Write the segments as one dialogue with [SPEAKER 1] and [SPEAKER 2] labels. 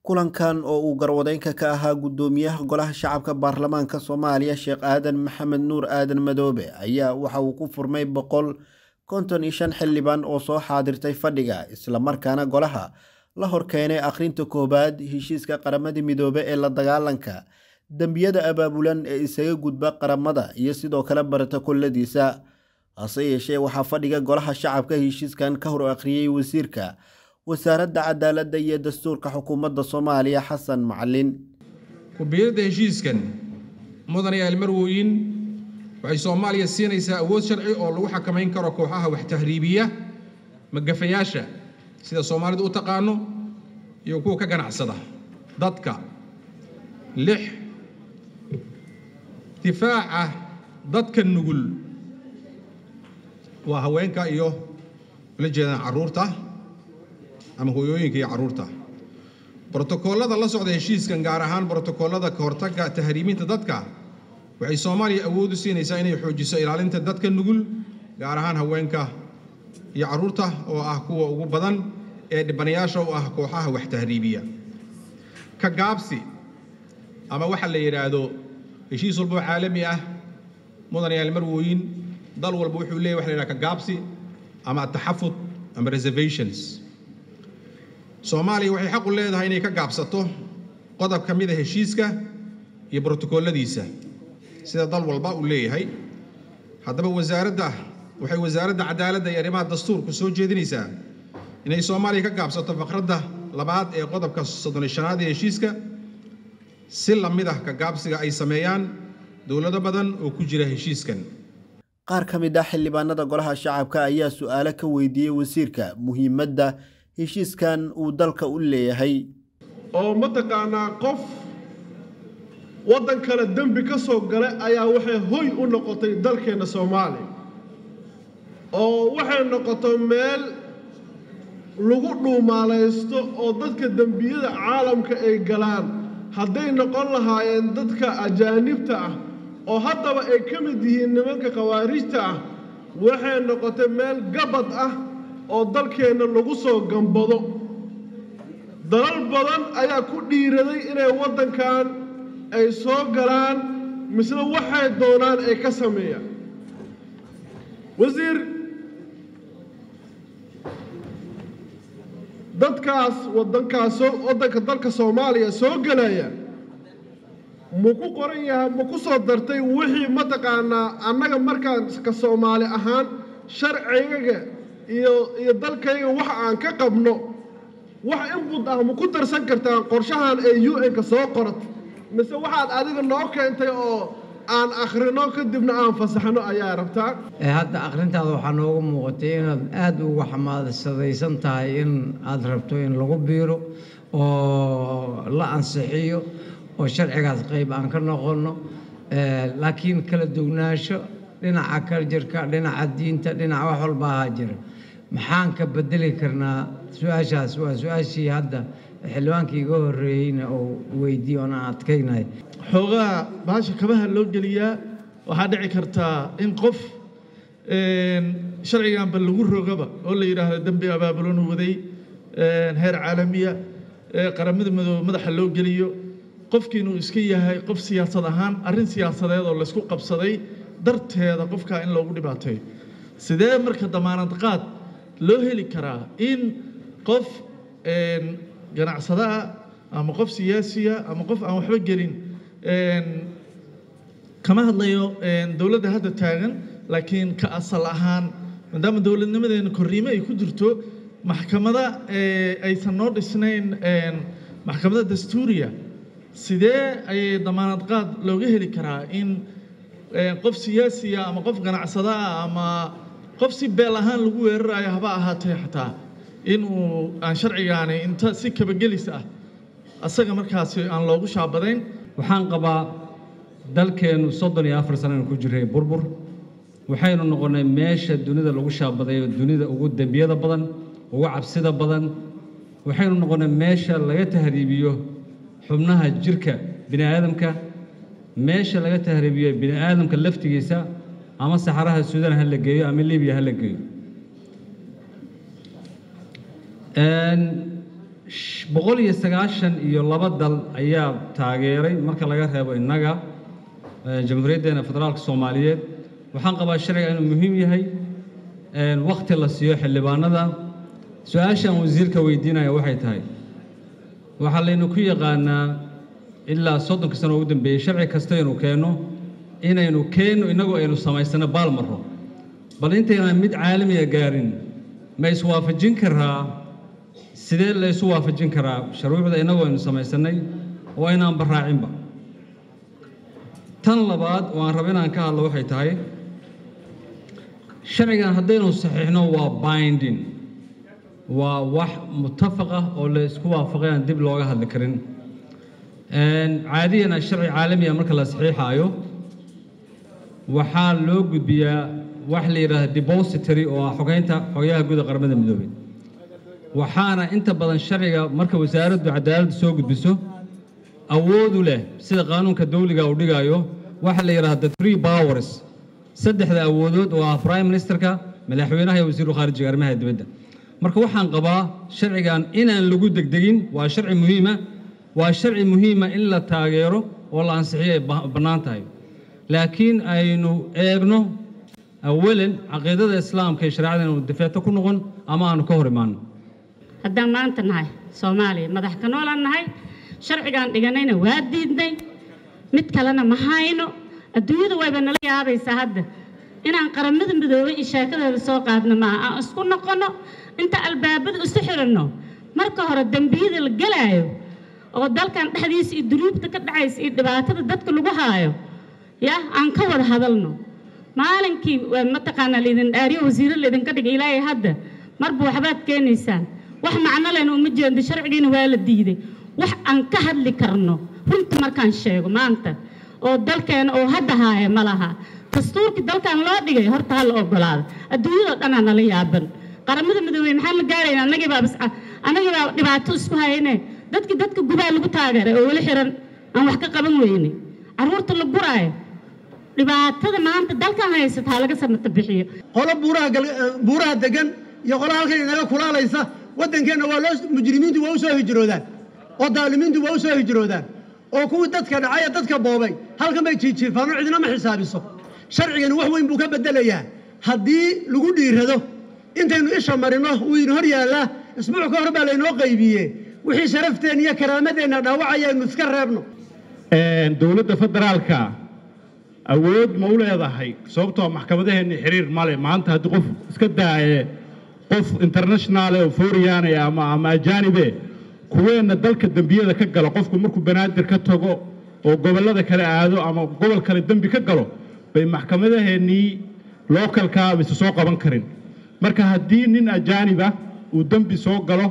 [SPEAKER 1] kulankan oo uu garwadeynka ka ahaa guddoomiyaha golaha shacabka baarlamaanka soomaaliya sheekh aadan maxamed nuur aadan madoobe ayaa waxa uu ku furmay boqol konton iyo shan xildhibaan oo soo xaadirtay fadhiga islamarkaana golaha la horkeenay akhrinta koowaad heshiiska qaramada midoobe ee la dagaalanka dembiyada abaabulan ee isaga gudba qaramada iyo sidoo kale baratakolladiisa hase yeeshee waxaa fadhiga golaha shacabka heshiiskan ka hor akhriyey wasiirka wasaaradda cadaaladda iyo dastuurka xukuumadda soomaaliya xasan macalin
[SPEAKER 2] ku-biiradda heshiiskan mudane aalmarwooyin waxay soomaaliya siinaysaa awood sharci oo lagu xakamayn karo kooxaha wax tahriibiya magafayaasha sida soomaalidu u taqaano iyo kuwa ka ganacsada dadka lix difaaca dadka nugul waa haweenka iyo ula jeedaan carruurta ama hooyooyinka iyo carruurta brotokoolada la socda heshiiskan gaar ahaan brotokoolada kahortagga tahriiminta dadka waxay soomaaliya awood u siinaysaa inay xoojiso ilaalinta dadka nugul gaar ahaan haweenka iyo carruurta oo ah kuwa ugu badan ee dhibanayaasha u ah kooxaha wax tahriibiya ka gaabsi ama waxa la yidhaahdo heshiis walba oo caalami ah mudanayaal marwooyin dal walba wuxuu leeyahy waxa la yidhahda ka gaabsi ama taxafud ama reservations soomaaliya waxay xaq u leedahay inay ka gaabsato qodob ka mid a heshiiska iyo brotokooladiisa sida dal walba uu leeyahay haddaba wasaaradda waxay wasaaradda cadaaladda iyo arrimaha dastuurku soo jeedinaysaa inay soomaaliya ka gaabsato faqradda labaad ee qodobka soddon shanaad ee heshiiska si la mid ah ka gaabsiga ay sameeyaan dowlado badan oo ku jira heshiiskan
[SPEAKER 1] qaar ka mid ah xildhibaanada golaha shacabka ayaa su-aalo ka weydiiyey wasiirka muhiimadda heshiiskan uu dalka u leeyahay
[SPEAKER 3] oo mataqaanaa qof waddan kale dembi ka soo galay ayaa waxay hoy u noqotay dalkeenna soomaaliya oo waxay noqotay meel lagu dhuumaalaysto oo dadka dembiyada caalamka ay galaan hadday noqon lahaayeen dadka ajaanibta ah oo haddaba ay ka mid yihiin nimanka khawaarijta ah waxay noqotay meel gabad ah oo dalkeenna lagu soo gambado dalal badan ayaa ku dhiiraday inay waddankan ay soo galaan misle waxay doonaan ay ka sameeyaan wasiir dadkaas waddankaas waddanka dalka soomaaliya soo gelaya ma ku qoran yahay ma ku soo dartay wixii mataqaanaa annaga markaan ka soomaali ahaan sharcigaga iyo iyo dalkayga wax aan ka qabno wax inbud ah ma ku darsan kartaan qorshahan ee u n-ka soo qorat mise waxaad adiga noo keentay oo aan akhrino kadibna aan fasaxno ayaa rabtaa
[SPEAKER 4] hadda akhrintaada waxaa noogu muuqatay inaad aada uga xamaasadaysan tahay in aada rabto in lagu biiro oo la ansixiyo oo sharcigaas qayb aan ka noqonno laakiin kala dugnaansho dhinaca kaljirka dhinaca diinta dhinaca wax walba ahaa jira maxaan ka bedeli karnaa su-aashaas waa su-aashii hadda xildhibaankii iga horreeyeyna oo weydiiye oon aan adkaynay
[SPEAKER 5] xoogaha bahasha kabaha loo geliyaa waxaa dhici kartaa in qof sharciganba lagu rogaba oo la yidhaahdo dembi abaabulanu waday heer caalamiya qaramada madoobe madaxa loo geliyo qofkii inuu iska yahay qof siyaasad ahaan arrin siyaasadeed oo laysku qabsaday darteeda qofkaa in loogu dhibaateeyo sidee marka damaanad qaad loo heli karaa in qof ganacsadaa ama qof siyaasiya ama qof aan waxba gelin kama hadlayo dowladda hadda taagan laakiin ka asal ahaan maadaama dowladnimadeena korriime ay ku jirto maxkamada aysan noo dhisnayn maxkamada dastuuriya sidee ayay damaanad qaad looga heli karaa in qof siyaasiya ama qof ganacsadaa ama qof si beel ahaan lagu weerarayo haba ahaatee xataa inuu aan sharcigaani inta si kabagelis ah asaga markaasi aan loogu shaabadayn
[SPEAKER 6] waxaan qabaa dalkeennu soddon iyo afar sananu ku jiray burbur waxaynu noqonnay meesha dunida lagu shaabadayo dunida ugu dembiyada badan ugu cabsida badan waxaynu noqonnay meesha laga tahriibiyo xubnaha jirka bini aadamka meesha laga tahriibiyo bini aadamka laftigiisa ama saxaraha suudan ha la geeyo ama libiya ha la geeyo boqol iyo sagaashan iyo laba dal ayaa taageeray marka laga reebo innaga jamhuuriyaddeena federaalka soomaaliyeed waxaan qabaa sharciga inuu muhiim yahay wakhti la siiyo xildhibaanada su-aashaan wasiirka weydiinaya waxay tahay waxaa laynu ku yaqaanaa ilaa soddonka sano ugu dambeeyey sharci kasta inuu keenno inaynu keenno innagu aynu samaysano baal marro bal intaynaan mid caalamiga gaarin ma iswaafajin karaa sidee la isu waafajin karaa shuruucda innagu aynu samaysannay oo aynaan barraacinba tan labaad oo aan raba inaan ka hadlo waxay tahay sharcigan haddaynu saxiixno waa binding waa wax mutafaq ah oo la isku waafaqay aan dib looga hadli karin caadiyana sharci caalamiga marka la saxiixaayo waxaa loo gudbiyaa wax la yidhaahda depository oo ah xogeynta xogayaha guud ee qaramada midoobay waxaana inta badan sharciga marka wasaaraddu cadaaladda soo gudbiso awoodu leh sida qaanuunka dawliga uu dhigaayo waxa la yidhaahda three powers saddexda awoodood oo ah prime ministerka madaxweynaha iyo wasiiru khaarijiga arrimaha dibadda marka waxaan qabaa sharcigan inaan lagu degdegin waa sharci muhiima waa sharci muhiima in la taageero oo la ansixiyo ay bannaan tahay laakiin aynu eegno awalan caqiidada islaamka iyo shareecada inuu difeeto ku noqon ama aanu ka hor imaano
[SPEAKER 7] haddaan maanta nahay soomaaliya madax ka noolaan nahay sharcigaan dhiganayna waa diidnay mid kalena ma hayno adduunyada wayba nala yaabaysaa hadda inaan qaramada midoobay iyo sheekadeeda soo qaadno maaha aan isku noqonno inta albaabada isu xiranno marka hore dembiyada la gelaayo oo dalkan dhexdiisa iyo dunuubta ka dhacaysa iyo dhibaatada dadka lagu haayo ya aan ka wada hadalno maalinkii mataqaanaa laydin dhaariyo wasiiro laydinka dhigay ilaahay hadda marba waxbaad keenaysaan wax macno lehna uma jeedo sharcigiina waa la diiday wax aan ka hadli karno runta markaan sheego maanta oo dalkeena oo hadda haaya ma laha dastuurkii dalkan loo dhigay horta ha la ogolaado adduunyadoo dhanaa nala yaaban qaramada midoobey maxaan la gaarayna annagii baa bas annagii baa dhibaato isku hayne dadkii dadka gubaa lagu taageeray oo weli xiran aan wax ka qaban weyne carruurta la guraayo dhibaatada maanta dalkan haysata ha laga samata bixiyo
[SPEAKER 8] qolo buuraha buuraha degan iyo qolo halkan inaga kulaalaysa waddankeenna waa loo mujrimiintu waa u soo hijroodaan oo daalimiintu waa u soo hijroodaan oo kuwii dadka dhacaya dadka boobay halkan bay jiijiifaan oo cidina ma xisaabiso sharcigani wax weyn buu ka beddelayaa haddii lagu dhiirado intaynu isha marino wuu idin hor yaallaa isbuuc ka hor baa laynoo qaybiye wixii sharafteen iyo karaamadeenna dhaawacaya aynu iska reebno
[SPEAKER 9] dowladda federaalka awood ma u leedahay sababtoo maxkamadaheenni xiriir male maanta haddii qof iska daaye qof internationaale oo fooriyaane ama ama ajaanibe kuweenna dalka dembiyada ka galo qofku markuu banaadir ka tago oo gobollada kale aado ama gobol kale dembi ka galo bay maxkamadaheennii lookalkaa bayse soo qaban karin marka haddii nin ajaaniba uu dembi soo galo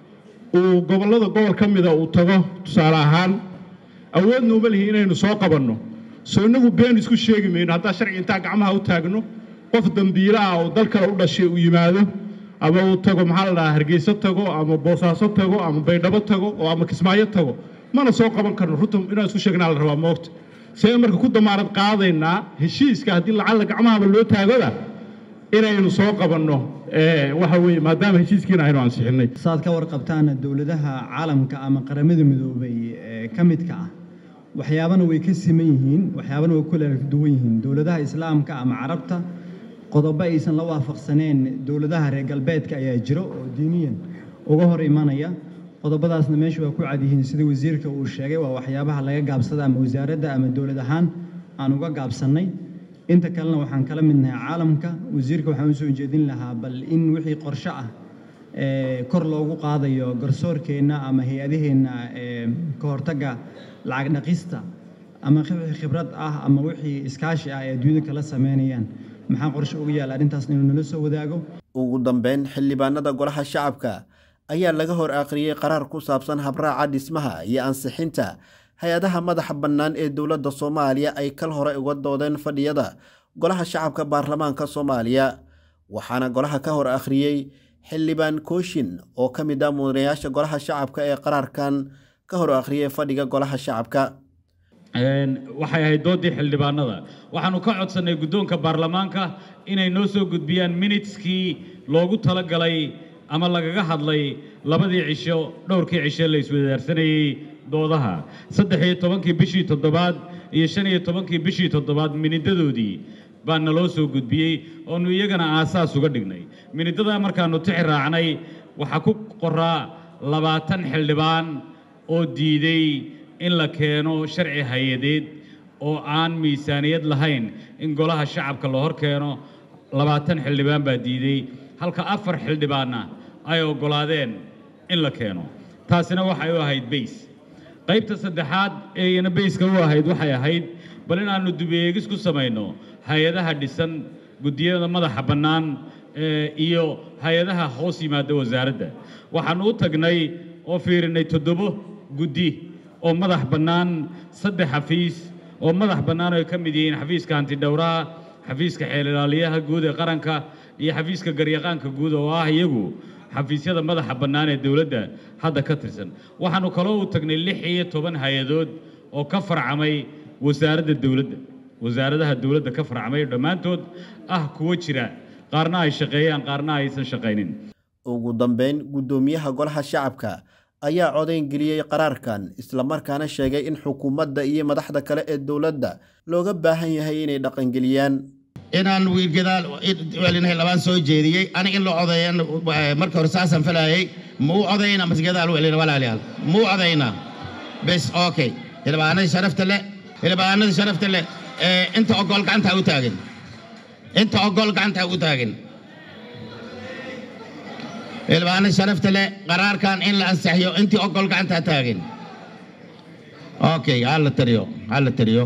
[SPEAKER 9] uu gobollada gobol ka mida uu tago tusaale ahaan awoodna uma lihi inaynu soo qabanno soo inagu been isku sheegi mayno haddaa sharci intaa gacmaha u taagno qof dembiilo ah oo dal kale u dhashay uu yimaado ama uu tago maxaa la dhahaa hargeyso tago ama boosaaso tago ama baydhabo tago oo ama kismaayo tago mana soo qaban karno runta inaan isku sheegnaa la rabaa moogta see marka ku damaanad qaadaynaa heshiiska haddii lacalla gacmahaba loo taagoda inaynu soo qabanno waxa weeye maadaama heshiiskiina aynu ansixinay
[SPEAKER 10] saad ka warqabtaana dowladaha caalamka ama qaramada midoobay ee ka midka ah waxyaabana way ka siman yihiin waxyaabana way ku kala duwan yihiin dowladaha islaamka ama carabta qodobo aysan la waafaqsaneen dowladaha reer galbeedka ayaa jiro oo diiniyan uga hor imanaya qodobadaasna meesha waa ku cadyihiin sida wasiirka uu sheegay waa waxyaabaha laga gaabsada ama wasaaradda ama dowlad ahaan aan uga gaabsannay inta kalena waxaan kala midnahay caalamka wasiirka waxaan u soo jeedin lahaa bal in wixii qorshe ah kor loogu qaadayo garsoorkeenna ama hay-adaheenna ka hortagga lacag dhaqista ama wixii khibrad ah ama wixii iskaashi ah ee adduunyada kala sameynayaan maxaa qorshe uga yaala arrintaas inuu nala soo wadaago
[SPEAKER 1] ugu dambeyn xildhibaanada golaha shacabka ayaa laga hor akhriyey qaraar ku saabsan habraaca dhismaha iyo ansixinta hay-adaha madaxa bannaan ee dowladda soomaaliya ay kal hore uga doodeen fadhiyada golaha shacabka baarlamaanka soomaaliya waxaana golaha ka hor akhriyey xildhibaan kooshin oo ka mid ah mudanayaasha golaha shacabka ee qaraarkan ka hor akhriyey fadhiga golaha shacabka
[SPEAKER 11] waxay ahayd doodii xildhibaanada waxaanu ka codsannay guddoonka baarlamaanka inay noo soo gudbiyaan miniteskii loogu talagalay ama lagaga hadlay labadii cisho dhowrkii cisho la iswadaarsanayey doodaha saddex iyo tobankii bishii toddobaad iyo shan iyo tobankii bishii toddobaad minidadoodii baa naloo soo gudbiyey oonu iyagana aasaas uga dhignay minidadaa markaannu tixi raacnay waxaa ku qoraa labaatan xildhibaan oo diiday in la keeno sharci hay-adeed oo aan miisaaniyad lahayn in golaha shacabka la hor keeno labaatan xildhibaan baa diiday halka afar xildhibaanna ay oggolaadeen in la keeno taasina waxay u ahayd bays qaybta saddexaad ee iyana bayska u ahayd waxay ahayd bal inaannu dubeegis ku samayno hay-adaha dhisan guddiyada madaxa bannaan iyo hay-adaha hoos yimaada wasaaradda waxaannu u tagnay oo fiirinnay toddobo guddi oo madax bannaan saddex xafiis oo madax bannaan ay ka mid yihiin xafiiska hantidhowraha xafiiska xeelilaaliyaha guud ee qaranka iyo xafiiska garyaqaanka guud oo ah iyagu xafiisyada madaxa bannaan ee dowladda hadda ka tirsan waxaannu kaloo u tagnay lix iyo toban hay-adood oo ka farcamay wasaaradda dowladda wasaaradaha dowladda ka farcamay dhammaantood ah kuwo jira qaarna ay shaqeeyaan qaarna aysan shaqaynin
[SPEAKER 1] ugu dambeyn guddoomiyaha golaha shacabka ayaa codayn geliyey qaraarkan islamarkaana sheegay in xukuumadda iyo madaxda kale ee dowladda looga baahan yahay inay dhaqangeliyaan
[SPEAKER 12] inaan wiilgadaal welinahay labaan soo jeediyey aniga in la codeeyan marka hore saasaan falayay ma u codayna mase gadaal welina walaalayaal ma u codayna bes okay hilbaanadii sharafta leh hilbaanadii sharafta leh inta ogol gacantaa u taagan inta ogol gacantaa u taagan hilbaanadii sharafta leh qaraarkan in la ansaxiyo intii ogol gacantaa taagan okay hala tariyo hala tariyo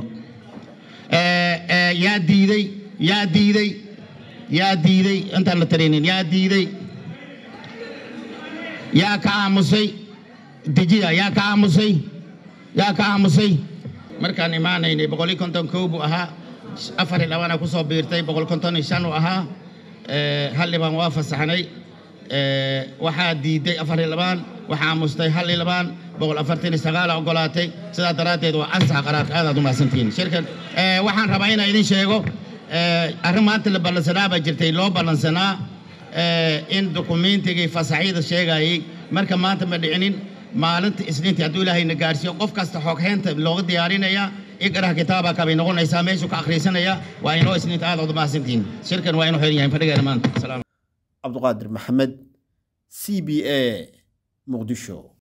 [SPEAKER 12] yaa diiday yaa diiday yaa diiday intaan la tarinin yaa diiday yaa ka aamusay dejiya yaa ka aamusay yaa ka aamusay markaan imaanaynay boqol iyo konton kow buu ahaa afar iyo labana ku soo biirtay boqol konton iyo shan uu ahaa hal dhibaan waa fasaxnay waxaa diiday afar iyo labaan waxaa aamustay hal iyo labaan boqol afartan iyo sagaala ogolaatay sidaa daraaddeed waa ansaxa qaraarka aadaad u mahadsantihiin shirkan waxaan rabaa inaan idin sheego arrin maanta la ballansanaa baa jirtay loo ballansanaa in dukumeentigii fasaxyada sheegayey marka maanta ma dhicinin maalinta isniintii hadduu ilaahayna gaarsiiyo qof kasta xogheynta looga diyaarinaya iqraha kitaaba kabay noqonaysaa meeshuu ka akhriisanaya waa inoo isniinta aad ood mahadsantihiin shirkan waa inuu xiran yahay fadhigeena maanta
[SPEAKER 1] cabduqaadir maxamed c b a muqdisho